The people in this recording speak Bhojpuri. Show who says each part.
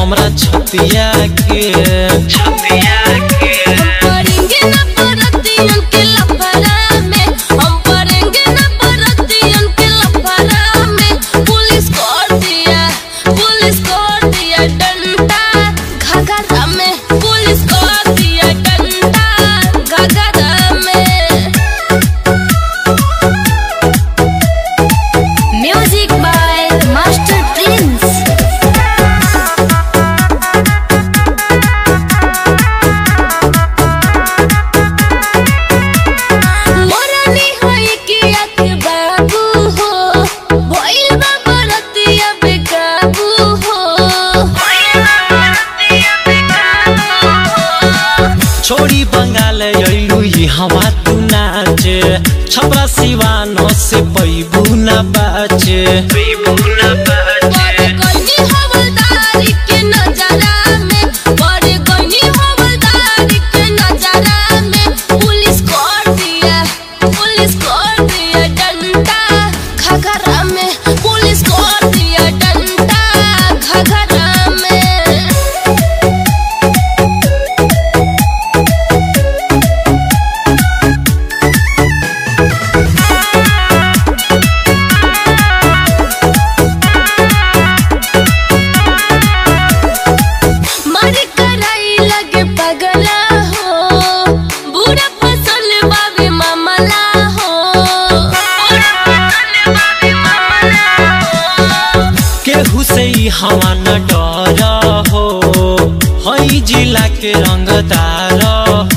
Speaker 1: हमरा छतिया के छतिया के
Speaker 2: पढ़ेंगे ना परतियन के लफड़ा में हम पढ़ेंगे ना परतियन के लफड़ा में पुलिस कर दिया पुलिस कर दिया डंडा घाघरा में पुलिस कर दिया डंडा घाघरा में म्यूजिक बाय मास्टर प्रिंस मोरनी होई कि आख बाबू हो भइल बा बरतिया बेकाबू हो भइल बा बरतिया बेकाबू हो
Speaker 1: छोड़ी बंगाल अइलू ई हवा तू नाचे छपरा सिवानो से पैबू न बाचे पैबू न
Speaker 2: बड़े गइनी हवलदारी के नजरा में बड़े गइनी हवलदारी के नजरा में पुलिस कर दिया पुलिस कर दिया डंडा घघरा में पुलिस कर दिया डंडा घघरा में मर कराई लगे पगला हो बुरा फसल बाबे मामला हो बुरा फसल बाबे मामला हो
Speaker 1: केहू से ई हवा न डर हो हई जिला के रंगदार